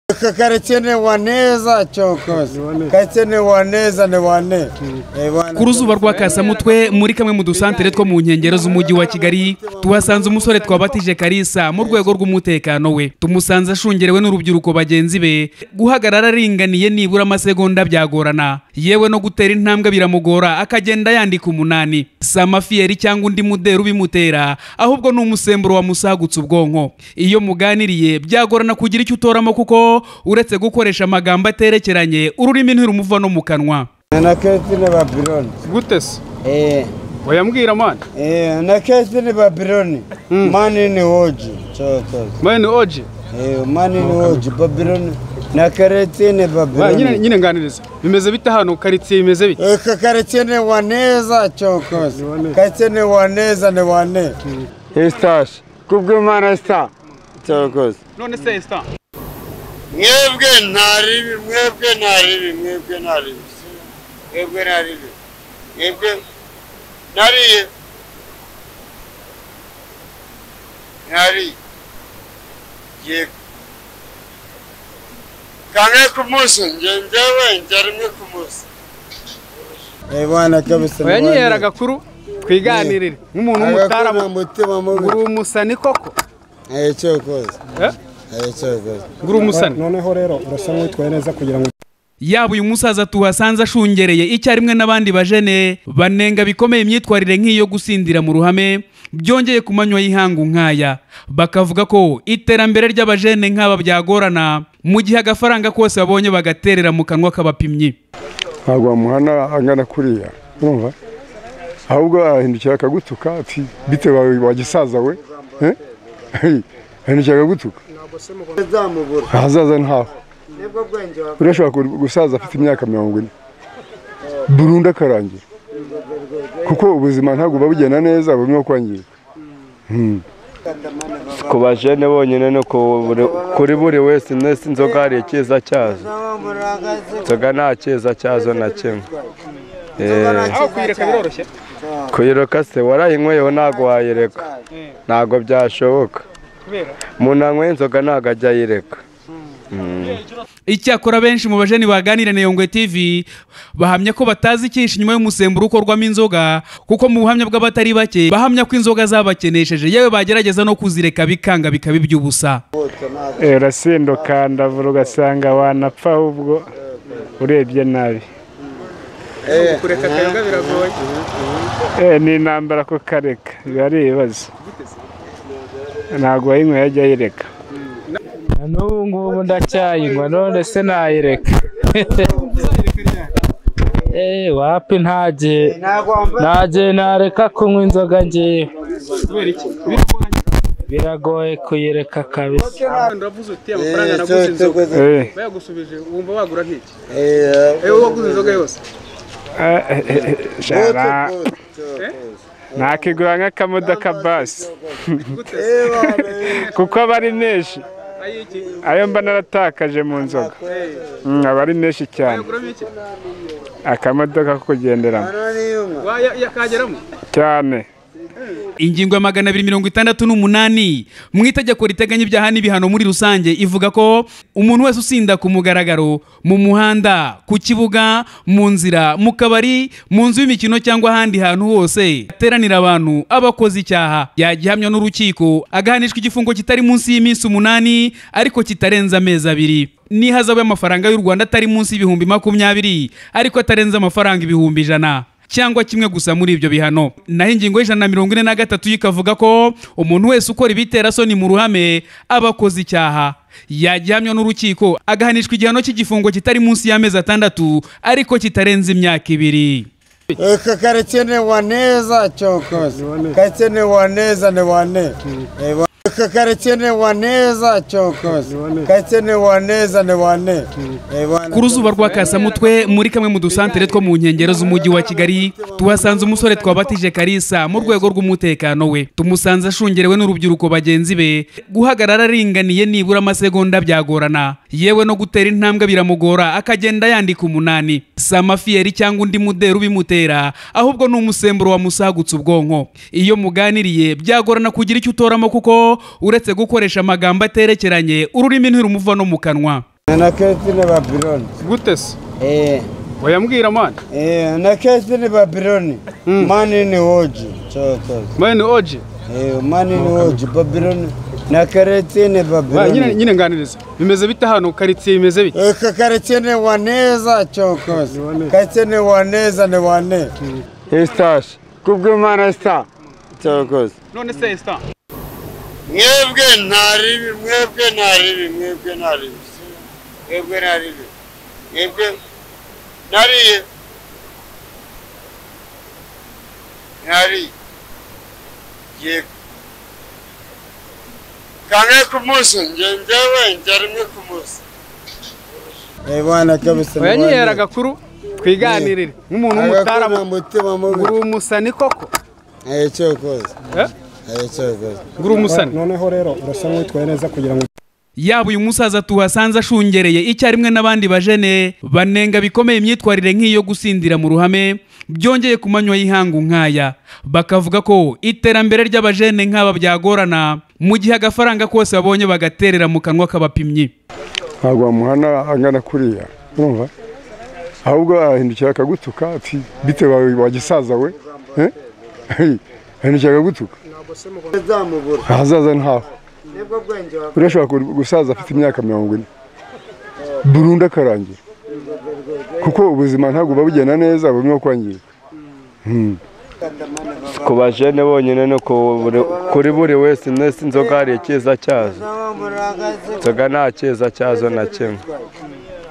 aka karakenewe neza cyokoze karakenewe neza ni wane ku ruzuba rwa kasamutwe muri kamwe mu dusantere two mu nkengero z'umujyi wa kigali tuhasanze umusore twabatije karisa mu rwego rw'umutekano we tumusanze ashungerewe n'urubyiruko bagenzi be guhagarara aringaniye nibura amasegonda byagorana yewe no gutera intambwe biramugora akagenda yandika umunani si amafiyeri cyangwa undi muderi ubimutera ahubwo ni umusemburo wamusagutse ubwonko iyo muganiriye byagorana kugira icyo utoramo kuko uretse gukoresha amagambo aterekeranye ururimi ntirumuva no mu kanwa na keti ni babironi gute se eee wayambwira mani eee na keti ni babironi mani ni woji cyokoze mani oje eee mani ni woji babironi na kareti ni Ba, nyine babironi nyine nganiriza bimeze bite hano karitsiye bimeze bite aka karakenewe neza cyokoze karakenewe neza ni wane esitashi kubw'imana sita cyokoze none se esita mwebwe nta ribi mwebwe nta ribi mwebwe nta ribi mwebwe nta ribi mwebwe nariye nariye ngiye kamwe ku munsi njye njyewe njya rimwe ku munsi ebana kabisa wayanyihera agakuru twiganirire nk'umuntu w'umutarama umutima mubi ngura umusani koko eee cyokoze Eh? eee cyokoze ngura umusani noneho rero urasa nk'uwitwaye neza kugira ngo yaba uyu musaza tuhasanze ashungereye icyarimwe n'abandi bajene banenga bikomeye imyitwarire nk'iyo gusindira mu ruhame byongeye ku manywa y'ihangu nk'aya bakavuga ko iterambere ry'abajene nk'aba byagorana mu gihe agafaranga kose babonye bagaterera mu kanwa k'abapimyi ntabwo wamuhana angana kuriya urumva ahubwo ahindukira akagutuka ati bitewe wagisaza we eh? Hey, ahindukira akagutuka zamubura ahazaza ntaho nibwo bwenge wawe urashobora ku- gusaza afite imyaka mirongo ine burundu akarangira kuko ubuzima ntabwo buba bugenda neza burimo kwangirika ku bajene bonyine no ku buri- kuri buri wese nese inzoga hari icyiza cyazo inzoga nta cyiza cyazo na kimwe Eh, aho kuyireka biroroshye kuyiroka se warayinyweyeho ntabwo wayireka ntabwo byashoboka kubera umuntu wanyweye inzoga ntabwo ajya ayireka icyakora benshi mu bajeni baganira na yongwe tv bahamya ko batazi icyinshi inyuma y'umusemburo ukorwamo inzoga kuko mu buhamya bw'abatari bake bahamya ko inzoga zabakenesheje yewe bagerageza no kuzireka bikanga bikaba iby'ubusa urasinduka ndavura ugasanga wanapfa ahubwo urebye nabi kureka akayoga biragoye Eh, ni intambara ko kareka biba ari ibibazo ntabwo wayinyweye ajya ayireka n'ubu ngubu ndacyayinywa none se nayireka eee wapi ntagiye ntagiye nareka kunywa inzoga ngewe biragoye kuyireka kabisa uravuze uti amafaranga naguze inzoga Eh, bayagusubije wumva wagura nk'iki eee ewe waguze inzoga yose eh, eh, eh, shara. nakigura nk'akamodoka basi kuko aba ari menshi ayiki ayo mba naratakaje mu nzoga Mm, aba ari menshi cyane wayaguramo iki akamodoka ko kugenderamo waya yakageramo cyane ingingo ya magana abiri mirongo itandatu n'umunani mu itegeko riteganya ibyaha n'ibihano muri rusange ivuga ko umuntu wese usinda ku mugaragaro mu muhanda ku kibuga mu nzira mu kabari mu nzu y'imikino cyangwa ahandi hantu hose hateranira abantu abakoze icyaha yagihamywa n'urukiko agahanishwa igifungo kitari munsi y'iminsi umunani ariko kitarenze amezi abiri n'ihazabu y'amafaranga y'u rwanda atari munsi y'ibihumbi makumyabiri ariko atarenze amafaranga ibihumbi ijana cyangwa kimwe gusa muri ibyo bihano naho ingingo y'ijana na mirongo ine na gatatu yo ikavuga ko umuntu wese ukora ibitera soni mu ruhame aba akoze icyaha yagihamywa n'urukiko agahanishwa igihano cy'igifungo kitari munsi y'amezi atandatu ariko kitarenze imyaka ibiri aka karakenewe neza cyokoze karakenewe neza ni wane Eba- aka karakenewe neza cyokoze karakenewe neza ni wane Ebana- ku ruzuba rwa kasamutwe muri kamwe mu dusantere two mu nkengero z'umujyi wa kigali tuhasanze umusore twabatije karisa mu rwego rw'umutekano we tumusanze ashungerewe n'urubyiruko bagenzi be guhagarara aringaniye nibura amasegonda byagorana yewe no gutera intambwe biramugora akagenda yandika umunani si amafiyeri cyangwa undi muderi ubimutera ahubwo ni umusemburo wamusagutse ubwonko iyo muganiriye byagorana kugira icyo utoramo kuko uretse gukoresha amagambo aterekeranye ururimi ntirumuva no mu kanwa na Kestine Babiloni. gute se Eh, wayambwira mani eh, na Kestine Babiloni. Mani ni hoji chokozi. mani oje Eh, mani ni hoji Babiloni. Na Kestine Wa, nyine Babiloni. nyine nganiriza bimeze bite hano karitsiye bimeze bite Aka Kestine waneza chokozi. Kestine waneza ni wane. esitashi kubw'imana sita cyakoze none se esta Mwebwe ntaribi, mwebwe ntaribi, mwebwe ntaribi. Mwebwe ntaribi. Mwebwe nariye. Nari. Ye. Kange kumusu, njenjewe, njarime kumusu. Eh bwana kabisa. oyanyihera agakuru twiganirire nk'umuntu w'umutarama mutima ngura mubi. umusani koko Eh cyo koze. Eh? Eh cyo koze. ngura umusani noneho rero urasa nk'uwitwaye neza kugira ngo yaba uyu musaza tuhasanze ashungereye icyarimwe n'abandi bajene banenga bikomeye imyitwarire nk'iyo gusindira mu ruhame byongeye ku manywa y'ihangu nk'aya bakavuga ko iterambere ry'abajene nk'aba byagorana mu gihe agafaranga kose babonye bagaterera mu kanwa k'abapimyi ntabwo wamuhana angana kuriya urumva ahubwo ahindukira akagutuka ati bitewe wagisaza we eh? Hey, ahindukira akagutuka Zamubura. ahazaza ntaho Nibwo bwenge wa buriya ashobora ku- gusaza afite imyaka mirongo ine burundu akarangira kuko ubuzima ntabwo buba bugenda neza burimo kwangirika ku bajene bonyine ni uko buri- kuri buri wese nesi inzoga hari icyiza cyazo inzoga nta cyiza cyazo na kimwe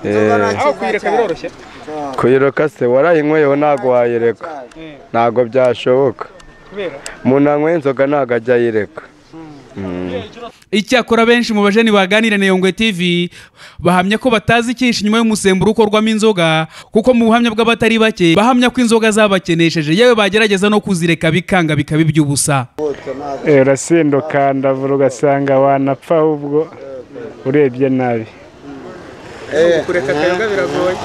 Eh, aho kuyireka biroroshye kuyiroka se warayinyweyeho ntabwo wayireka ntabwo byashoboka kubera umuntu anyweye inzoga ntabwo ajya ayireka icyakora benshi mu bajeni baganira na yongwe tv bahamya ko batazi icyinshi inyuma y'umusemburo ukorwamo inzoga kuko mu buhamya bw'abatari bake bahamya ko inzoga zabakenesheje yewe bagerageza no kuzireka bikanga bikaba iby'ubusa Eh, urasinduka ndavura ugasanga wanapfa ahubwo urebye nabi kureka akayoga biragoye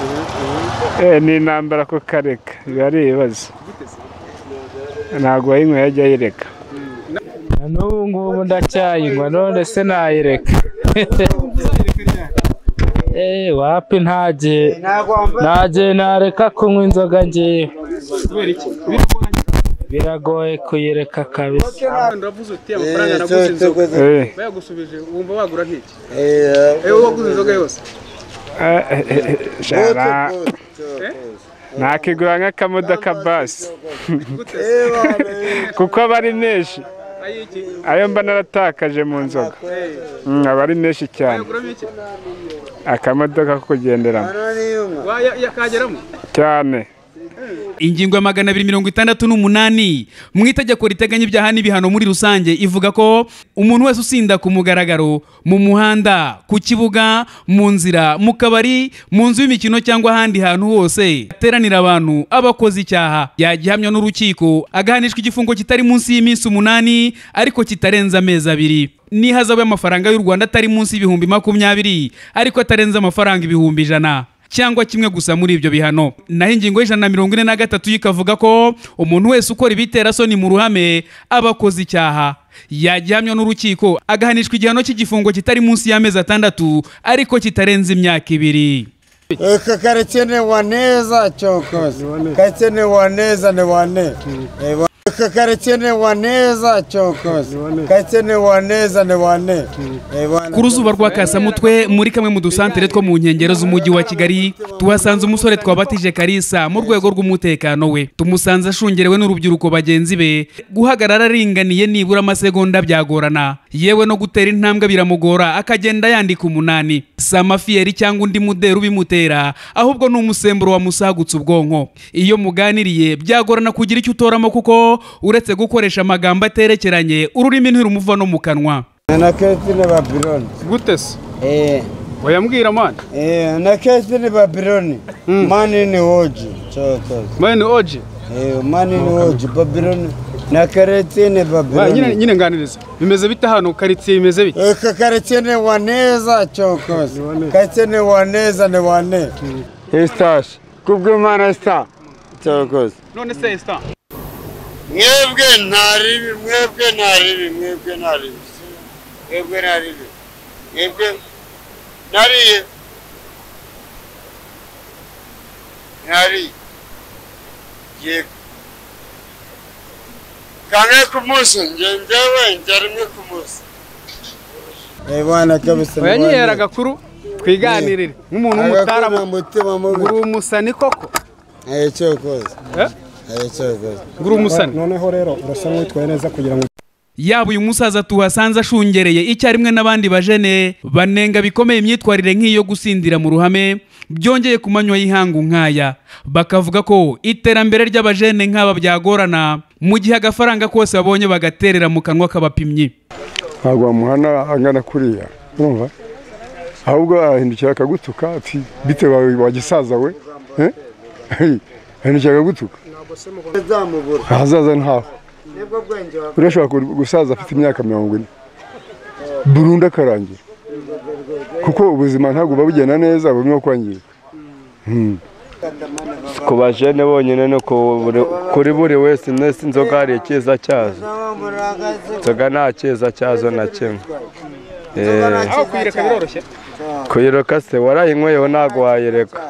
Eh, ni intambara ko kareka biba ari ibibazo ntabwo uwayinyweye ajya ayireka na n'ubu ngubu ndacyayinywa none se nayireka Eh, wapi ntaje ntaje nareka kunywa inzoga ngewe kubera iki biragoye biragoye kuyireka kabisa uravuze uti amafaranga Eh naguze cyo inzoga koze. Eh, bayagusubije wumva wagura nk'iki Eh ewe waguze inzoga yose eh, eh, eh, shara. cyo koze. nakigura nk'akamodoka basi gute se Eh bwana. kuko aba ari menshi ayiki ayo mba naratakaje mu nzoga Mm, aba ari menshi cyane wayaguramo iki akamodoka ko kugenderamo Waya- yakageramo cyane ingingo ya magana abiri mirongo itandatu n'umunani mu itegeko riteganya ibyaha n'ibihano muri rusange ivuga ko umuntu wese usinda ku mugaragaro mu muhanda ku kibuga mu nzira mu kabari mu nzu y'imikino cyangwa ahandi hantu hose hateranira abantu abakoze icyaha yagihamywa n'urukiko agahanishwa igifungo kitari munsi y'iminsi umunani ariko kitarenze amezi abiri n'ihazabu y'amafaranga y'u rwanda atari munsi y'ibihumbi makumyabiri ariko atarenze amafaranga ibihumbi ijana cyangwa kimwe gusa muri ibyo bihano naho ingingo y'ijana na mirongo ine na gatatu yo ikavuga ko umuntu wese ukora ibitera soni mu ruhame aba akoze icyaha yagihamywa n'urukiko agahanishwa igihano cy'igifungo kitari munsi y'amezi atandatu ariko kitarenze imyaka ibiri Aka karitsiye ni waneza cokoze. Karitsiye ni waneza ni wane. Eh, wa- Aka karitsiye ni waneza cokoze. Karitsiye ni waneza ni wane. Eh, bwana. ku ruzuba rwa kasamutwe muri kamwe mu dusantere two mu nkengero z'umujyi wa kigali tuhasanze umusore twabatije karisa mu rwego rw'umutekano we tumusanze ashungerewe n'urubyiruko bagenzi be guhagarara aringaniye nibura amasegonda byagorana yewe no gutera intambwe biramugora akagenda yandika umunani si amafiyeri cyangwa undi muderi ubimutera ahubwo ni umusemburo wamusagutse ubwonko iyo muganiriye byagorana kugira icyo utoramo kuko uretse gukoresha amagambo aterekeranye ururimi ntirumuva no mu kanwa Na Kestine Babiloni. gute se Eh, wayambwira mani eh, na Kestine Babiloni. Mani ni hoji cokoze. mani oje Eh, mani ni hoji Babiloni. Na karitsiye ni Wa, nyine Babiloni. nyine nganiriza bimeze bite hano karitsiye bimeze bite Aka karitsiye ni waneza cokoze. Karitsiye ni waneza ni wane. esitashi kubw'imana sita cyakoze none se esta mwebwe ntaribi mwebwe ntaribi mwebwe ntaribi mwebwe ntaribi mwebwe nariye ntari ye kangahe ku munsi nge ngewe njya rimwe ku munsi bwana kabisa oya nyihera agakuru twiganirire nk'umuntu w'umutaramu umutima mubi nguru umusani koko ayo cyokoza Eh? ayo cyokoza nguru umusani noneho rero urasa nk'uwitwaye neza kugira ngo yaba uyu musaza tuhasanze ashungereye icyarimwe n'abandi bajene banenga bikomeye imyitwarire nk'iyo gusindira mu ruhame byongeye ku manywa y'ihangu nk'aya bakavuga ko iterambere ry'abajene nk'aba byagorana mu gihe agafaranga kose babonye bagaterera mu kanwa k'abapimyi ntabwo wamuhana angana kuriya urumva ahubwo ahindukira akagutuka ati bitewe wagisaza we eh? Hey, ahindukira akagutuka zamubura ahazaza ntaho nibwo bwenge wawe urashobora ku- gusaza afite imyaka mirongo ine burundu akarangira kuko ubuzima ntabwo buba bugenda neza burimo kwangirika ku bajene bonyine ni ku buri- kuri buri wese nesi inzoga hari icyiza cyazo inzoga nta cyiza cyazo na kimwe Eh, aho kuyireka biroroshye kuyiroka se warayinyweyeho ntabwo wayireka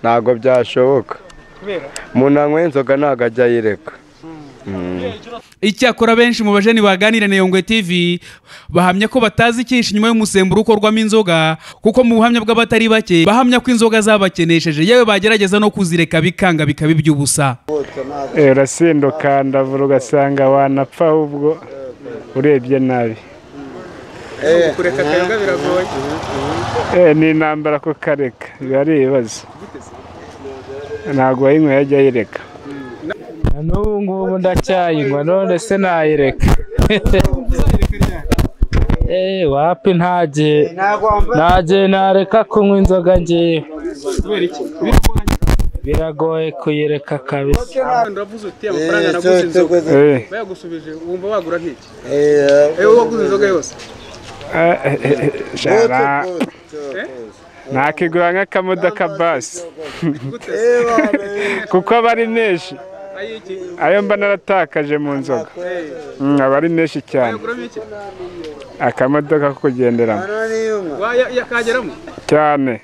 ntabwo byashoboka kubera umuntu anyweye inzoga ntabwo ajya ayireka icyakora benshi mu bajeni baganira na yongwe tv bahamya ko batazi icyinshi inyuma y'umusemburo ukorwamo inzoga kuko mu buhamya bw'abatari bake bahamya ko inzoga zabakenesheje yewe bagerageza no kuzireka bikanga bikaba iby'ubusa Eh, urasindo ukandavura ugasanga wanapfa ahubwo urebye nabi kureka akayonga biragoye Eh, ni intambara kukareka biba ari ibibazo ntabwo uwayinyweye ajya ayireka na n'ubu ngubu ndacyayinywa none se nayireka eee wapi ntajye ntajye nareka kunywa inzoga ngewe biragoye kuyireka kabisa uravuze uti amafaranga naguze inzoga Eh, bayagusubije wumva wagura nk'iki Eh, ewe waguze inzoga yose eh, eh, eh, shara cyokoza, cyokoza. nakigura nk'akamodoka basi gute Eh, bana, eh, kuko aba ari menshi ayiki ayo mba naratakaje mu nzoga Mm, aba ari menshi cyane wayaguramo iki akamodoka ko kugenderamo bana niyumva. waya yakageramo cyane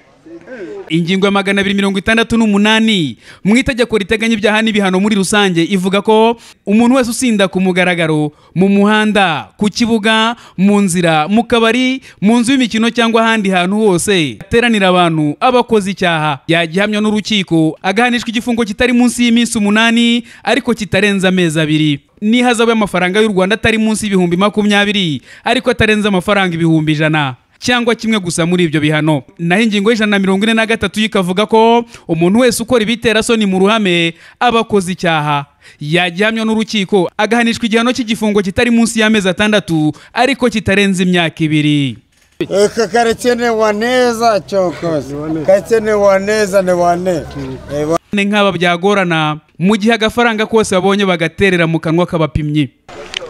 ingingo ya magana abiri mirongo itandatu n'umunani mu itegeko riteganya ibyaha n'ibihano muri rusange ivuga ko umuntu wese usinda ku mugaragaro mu muhanda ku kibuga mu nzira mu kabari mu nzu y'imikino cyangwa ahandi hantu hose hateranira abantu abakoze icyaha yagihamywa n'urukiko agahanishwa igifungo kitari munsi y'iminsi umunani ariko kitarenze amezi abiri n'ihazabu y'amafaranga y'u rwanda atari munsi y'ibihumbi makumyabiri ariko atarenze amafaranga ibihumbi ijana cyangwa kimwe gusa muri ibyo bihano naho ingingo y'ijana na mirongo ine na gatatu yo ikavuga ko umuntu wese ukora ibiterasoni mu ruhame aba akoze icyaha yagihamywa n'urukiko agahanishwa igihano cy'igifungo kitari munsi y'amezi atandatu ariko kitarenze imyaka ibiri Aka karekene waneza cyokoza kakene waneza ne wane Eh, bana, Ni nk'aba byagorana mu gihe agafaranga kose babonye bagaterera mu kanwa k'abapimyi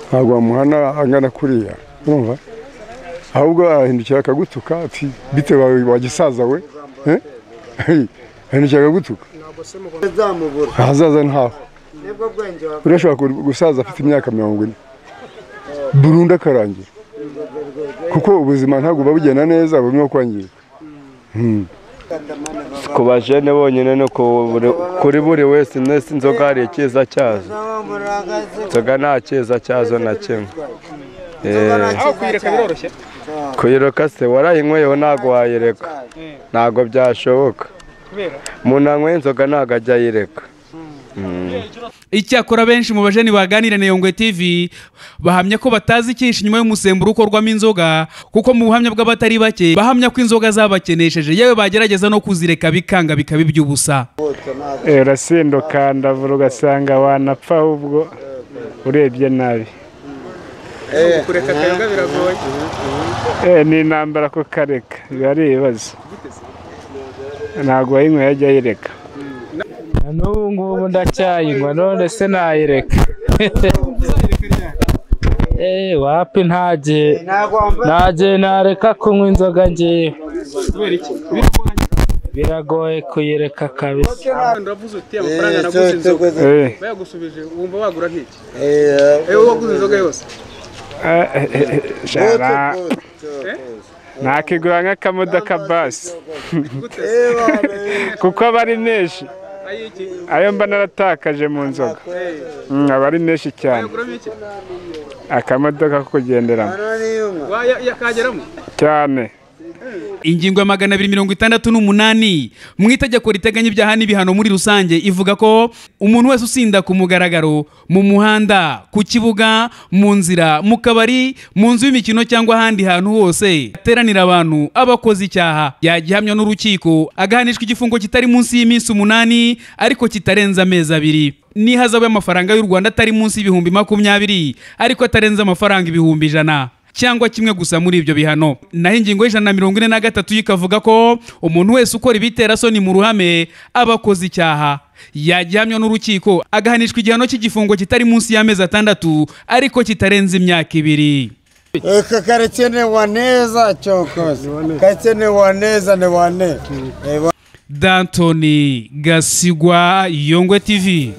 ntabwo wamuhana angana kuriya urumva ahubwo ahindukira akagutuka ati bitewe wagisaza we eh? Hey, ahindukira akagutuka zamubura ahazaza ntaho nibwo bwenge wawe urashobora ku- gusaza afite imyaka mirongo ine burundu akarangira kuko ubuzima ntabwo buba bugenda neza burimo kwangirika ku bajene bonyine ni ku buri- kuri buri wese nesi inzoga hari icyiza cyazo inzoga nta cyiza cyazo na kimwe Eh, aho kuyireka biroroshye kuyiroka se warayinyweyeho ntabwo wayireka ntabwo byashoboka kubera umuntu anyweye inzoga ntabwo ajya ayireka icyakora benshi mu bajeni baganira na yongwe tv bahamya ko batazi icyinshi inyuma y'umusemburo ukorwamo inzoga kuko mu buhamya bw'abatari bake bahamya ko inzoga zabakenesheje yewe bagerageza no kuzireka bikanga bikaba iby'ubusa Eh, urasindo ukandavura ugasanga wanapfa ahubwo urebye nabi kureka akayonga biragoye Eh, ni intambara kukareka biba ari ibibazo ntabwo uwayinyweye ajya ayireka na n'ubu ngubu ndacyayinywa none se nayireka eee wapi ntajye ntajye nareka kunywa inzoga ngewe kubera iki biragoye kuyireka kabisa uravuze uti amafaranga Eh, naguze inzoga cyokoza. Eh, bayagusubije wumva wagura nk'iki Eh, ewe waguze inzoga yose eh, eh, eh, shara cyokoza, cyokoza. nakigura nk'akamodoka basi gute Eh, bana, eh, kuko aba ari menshi ayo mba naratakaje mu nzoga Mm, aba ari menshi cyane akamodoka ko kugenderamo yakageramo cyane ingingo ya magana abiri mirongo itandatu n'umunani mu itegeko riteganya ibyaha n'ibihano muri rusange ivuga ko umuntu wese usinda ku mugaragaro mu muhanda ku kibuga mu nzira mu kabari mu nzu y'imikino cyangwa ahandi hantu hose hateranira abantu abakoze icyaha yagihamywa n'urukiko agahanishwa igifungo kitari munsi y'iminsi umunani ariko kitarenze amezi abiri n'ihazabu y'amafaranga y'u rwanda atari munsi y'ibihumbi makumyabiri ariko atarenze amafaranga ibihumbi ijana cyangwa kimwe gusa muri ibyo bihano naho ingingo y'ijana na mirongo ine na gatatu yo ikavuga ko umuntu wese ukora ibitera soni mu ruhame aba akoze icyaha yagihamywa n'urukiko agahanishwa igihano cy'igifungo kitari munsi y'amezi atandatu ariko kitarenze imyaka ibiri Aka karitsiye ni waneza cokoze karitsiye ni waneza ni wane Ewa- dantoni gasigwa yongwe tivi